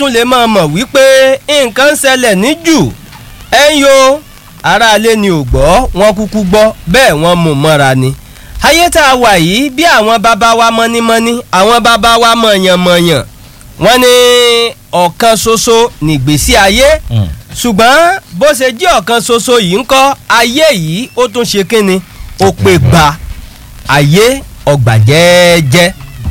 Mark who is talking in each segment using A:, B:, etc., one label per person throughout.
A: tún lè máa mọ̀ wípé nǹkan ń ṣẹlẹ̀ ní jù ẹ̀yin o aráalé ni ò gbọ́ wọn kúkú gbọ́ bẹ́ẹ̀ wọ́n mú mọ́ra ni ayé tá a wà yìí bí àwọn bàbá wa mọ́nímọ́ní àwọn bàbá wa mọ̀yànmọ̀yàn wọ́n ní ọ̀kan ṣoṣo nìgbésí ayé ṣùgbọ́n bó ṣe jẹ́ ọ̀kan ṣoṣo yìí ń kọ́ ayé yìí ó tún ṣe kínni ó pè gba ayé ọgbà jẹ́ẹ́jẹ́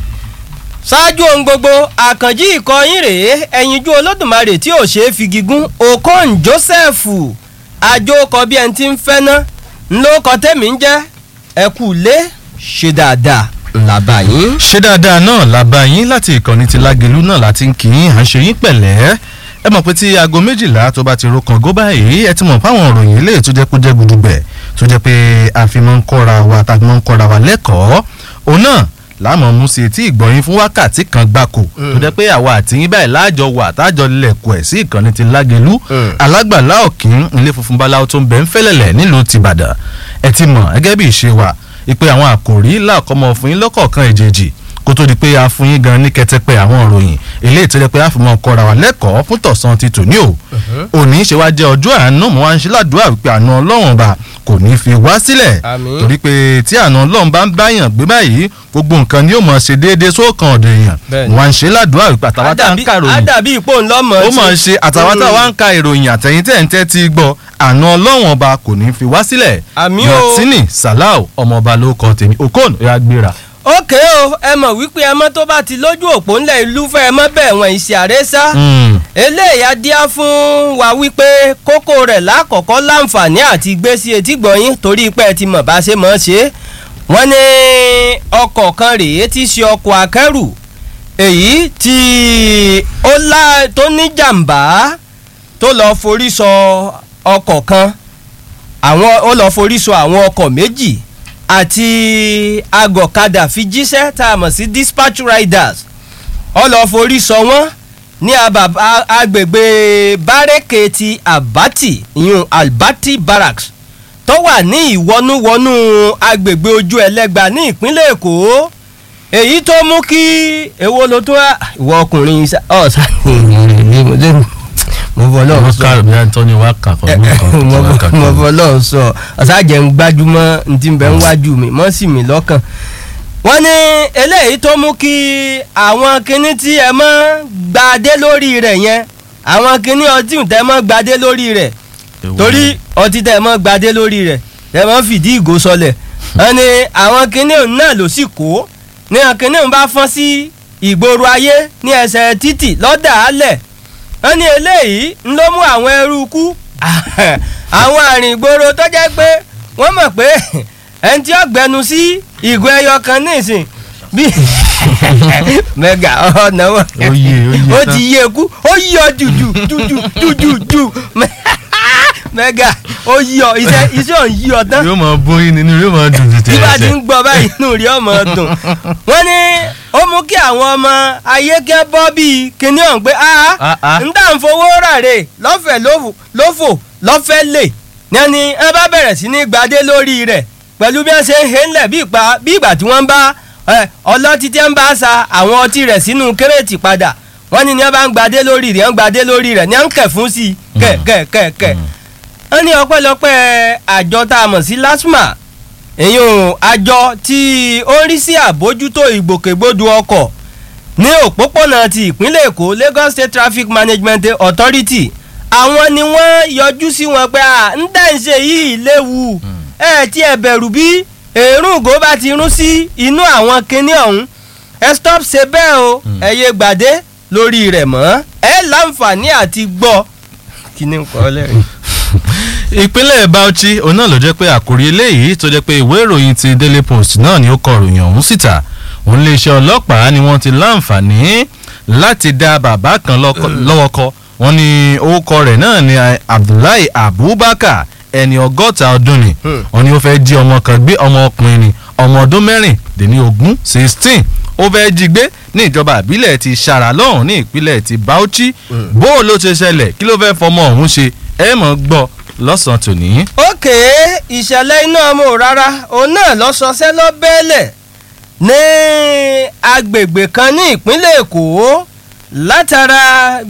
A: ṣáájú ohun gbogbo àkànjí ìkọyín rèé ẹ̀yinjú olódùmarè tí ò ṣeé fi gígùn okon joseph àjòkọ bí ẹni tí ń fẹ́ ná ńlọkọ tẹ́mi ń jẹ́ ẹ̀kú lé ṣe dáadáa ńlá báyìí.
B: ṣé dáadáa náà la bá yín láti ìkànnì ti lágẹ̀lú náà láti ń kí yín à ń ṣe yín pẹ̀lẹ́ ẹ mọ̀ pé tí aago méjìlá tó bá ti ro kàn gó báyìí ẹ ti mọ̀ fáwọn òròyìn ilé tó jẹ́ kó jẹ́ gudugbẹ̀ tó jẹ́ pé a fi máa ń kọ́ra wa tá a fi máa ń kọ́ra wa lẹ́kọ̀ọ́ òun náà láàmú mú sí etí ìgbọ̀nyín fún wákàtí kan gbáko tó jẹ́ pé àwa àti yín báyìí láàjọ wà tájọ lẹ̀kọ̀ ẹ̀ sí ìkànnì ti lágẹ̀lú alágbàlá òkín ilé funfun báláwo tó ń bẹ ń fẹ́lẹ̀lẹ̀ nílùú tìbàdàn ẹ ti mọ̀ gẹ́gẹ́ bí ìṣe wa ìpè àwọn àkòrí làkọ́mọ fún yín lọ́kọ̀ọ̀kan èjèèjì kó tó di pé a fún yín gan ní kẹtẹpẹ àwọn ìròyìn eléyìí tó jẹ́ pé a fi mọ kọ́ra wa lẹ́kọ̀ọ́ fún tọ̀sán ti tòní o òní ṣe wá jẹ́ ọjọ́ àánú mo wá ń ṣe ládùúrà wípé àánú ọlọ́run ọba kò ní fi wá sílẹ̀
A: Àmín.
B: torí pé tí àánú ọlọ́run bá ń báyàn gbé báyìí gbogbo nǹkan ni yóò mọ̀ ṣe déédéé sókàn ọ̀dọ̀ èèyàn
A: Bẹ́ẹ̀ni.
B: mo wá ń ṣe ládùúrà wípé àtàwọn tá à ń ka ìròyìn
A: àdàbí ìpò ńlọmọ
B: ó mọ̀ ń ṣe àtàwọn tá à ń ka ìròyìn àtẹ̀yìn tẹ̀ ń tẹ́ ti gbọ́ àánú ọlọ́run ọba kò ní fi wá sílẹ̀
A: Àmín o.
B: yọtínì salau ọmọọba ló kọ tèmi okon ó yá gbéra.
A: ókè o ẹ mọ̀ wípé ẹ mọ́ tó bá ti lójú òpó ńlẹ̀ ìlú fẹ́ ẹ mọ́ bẹ́ẹ̀ wọ̀n ìṣe àrésá
B: Mm.
A: eléyà díá fún wa wípé kókó rẹ̀ lákọ̀ọ́kọ́ láǹfààní àti gbé sí etí gbọ̀nyìn torí pé ẹ ti mọ̀ bá ṣe mọ̀ ṣe wọ́n ní ọkọ̀ kan rèé tí í ṣe ọkọ̀ akẹ́rù èyí tí ó lá tó ní jàǹbá tó lọ forí sọ ọkọ̀ kan àwọn ó lọ forí sọ àwọn ọkọ̀ méjì àti agọ̀kadà fi jíṣẹ́ tá a mọ̀ sí dispatch riders ó lọ forí sọ wọ́n ní abà- a- agbègbè bárẹ́kè ti abati ìyún albati barracks tó wà ní ìwọnúwọnú agbègbè ojú ẹlẹ́gba ní ìpínlẹ̀ èkó èyí tó mú kí èwo ló tó wá ìwọ ọkùnrin ṣá- ọ̀sán mo bọ̀ lọ́wọ́
B: wọ́n
A: sọ
B: kárò bí anthony wá kà fún mi kan tó wá kà
A: mo
B: fún mi.
A: bọ̀ lọ́wọ́ sọ ọ̀sájẹ̀ ń gbájúmọ́ ntí ń bẹ ń wájú mi mọ́ sí mi lọ́kàn wọ́n ní eléyìí tó mú kí àwọn kinní tí ẹ mọ́ gbadé lórí rẹ̀ yẹn àwọn kinní ọtí tẹ mọ́ gbadé lórí rẹ̀
B: Èwo
A: torí
B: ni?
A: ọtí tẹ mọ́ gbadé lórí rẹ̀ tẹ mọ́ fìdí ìgò sọlẹ̀ wọ́n ní àwọn kinní òun náà ló sì kó ní àwọn kinní òun bá fọ́n sí ìgboro ayé ní ẹsẹ̀ títì lọ́dà álẹ̀ wọ́n ní eléyìí ń ló mú àwọn ẹrú kú àwọn àrìn ìgboro tó jẹ́ pé wọ́n mọ̀ pé ẹni tí ó gbẹnu sí ìgò ẹyọ kan nísìn bí mẹ́gà ọ̀nà wọn
B: Ó yé, ó yé
A: ó
B: tán.
A: ti yé kú ó yí ọ jùjù jùjù jùjù jù mẹ́gà ó yí ọ iṣẹ́ iṣẹ́ ò ń yí ọ tán
B: yóò máa bóyin nínú yóò máa dùn tètè
A: tí bá ti
B: ẹsẹ̀.
A: ń gbọ́ báyìí inú rí ọmọ dùn wọ́n ní ó mú kí àwọn ọmọ ayé kẹ́ bọ́ bíi kinní ọ̀hún pé
B: Ah,
A: a
B: ah.
A: ń dà ń fowó ràrè lọ́fẹ̀ẹ́ lófò- lófò lọ́fẹ̀ẹ́ lè ní ẹni ẹ bá bẹ̀rẹ̀ sí ní gbadé lórí rẹ̀ pẹ̀lú bí wọ́n ṣe ń he ńlẹ̀ bí ìpa bí ìgbà tí wọ́n ń bá ẹ, ọlọ́tí tí ń bá sa àwọn ọtí rẹ̀ sínú kérètì padà wọ́n ní ní wọ́n bá ń gbadé lórí rẹ̀ ń gbadé lórí rẹ̀ ní wọ́n ń kẹ̀ fún sí i kẹ̀ kẹ̀ kẹ̀ kẹ̀ wọ́n ní ọpẹ́lọpẹ́ àjọ tá a mọ̀ sí lasma èyàn àjọ tí ó ń rí sí àbójútó ìgbòkègbodò ọkọ̀ ní òpópónà ti ìpínlẹ̀ èkó lagos state traffic management authority àwọn ni wọ́n yọjú sí wọn pé à ń tẹ̀ ń ṣe yìí léwu ẹ tí ẹ bẹ̀rù bí èrún ògó bá ti rún sí inú àwọn kinní ọ̀hún ẹ stop ṣe bẹ́ẹ̀ o ẹ yé gbàdé lórí rẹ̀ mọ́ ẹ láǹfààní àti gbọ́ kí ni nǹkan ọlẹ́rìn.
B: ìpínlẹ̀ bauchi òun náà ló jẹ́ pé àkòrí eléyìí tó jẹ́ pé ìwé ìròyìn ti daily post náà ni ó kọ ìròyìn ọ̀hún síta òun iléeṣẹ́ ọlọ́pàá ni wọ́n ti láǹfààní láti dá bàbá kan lọ́kọ- lọ́wọ́ kọ wọ́n ní orúkọ rẹ̀ náà ni abdullahi abubakar ẹni ọgọ́ta ọdún ni
A: Hmm.
B: wọ́n ní ó fẹ́ jí ọmọ kan gbé ọmọ ọkùnrin ni ọmọ ọdún mẹ́rìndínlógún sixteen ó fẹ́ jí gbé ní ìjọba ìbílẹ̀ ti sara lọ́hùn ní ìpínlẹ̀ ti bauchi bó o ló ṣe ṣẹlẹ̀ kí ló fẹ́ fọmọ ọ̀hún ṣe ẹ mọ̀ gbọ́ lọ́sàn-án tòní.
A: ókè ìṣẹ̀lẹ̀ iná ọmọ rárá òun náà lọ sọsẹ́ lọ́bẹ̀ẹ́lẹ̀ ní agbègbè kan ní ìpínlẹ̀ èkó látara